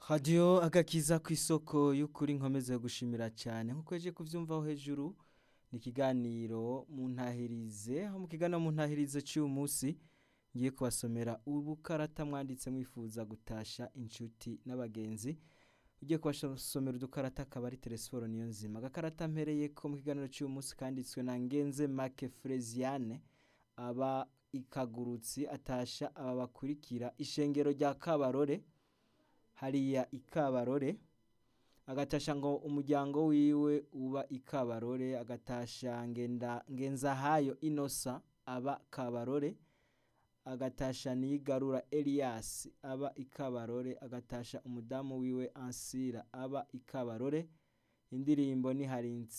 radiyo agakiza ku isoko y'ukuri nkomeze gushimira cyane nk'uko yaje kubyumvaho hejuru ni ikiganiro mu ntahirize aho mu kiganiro mu ntahirize cy'uyu munsi ngiye kubasomera ubukarata mwanditse mwifuza gutasha inshuti n'abagenzi ugiye kubasomera udukarata akaba ari telesiforo niyo nzima agakarata mpereye ko mu kiganiro cy'uyu munsi kanditswe na ngenze make Fresiane aba ikagurutsi atasha aba bakurikira ishengero rya kabarore hariya ikabarore agatasha ngo umuryango wiwe uba ikabarore agatasha ngenda ngenzahayo inosa aba kabarore agatasha nigarura Elias aba ikabarore agatasha umudamu wiwe ansira aba ikabarore indirimbo ni hari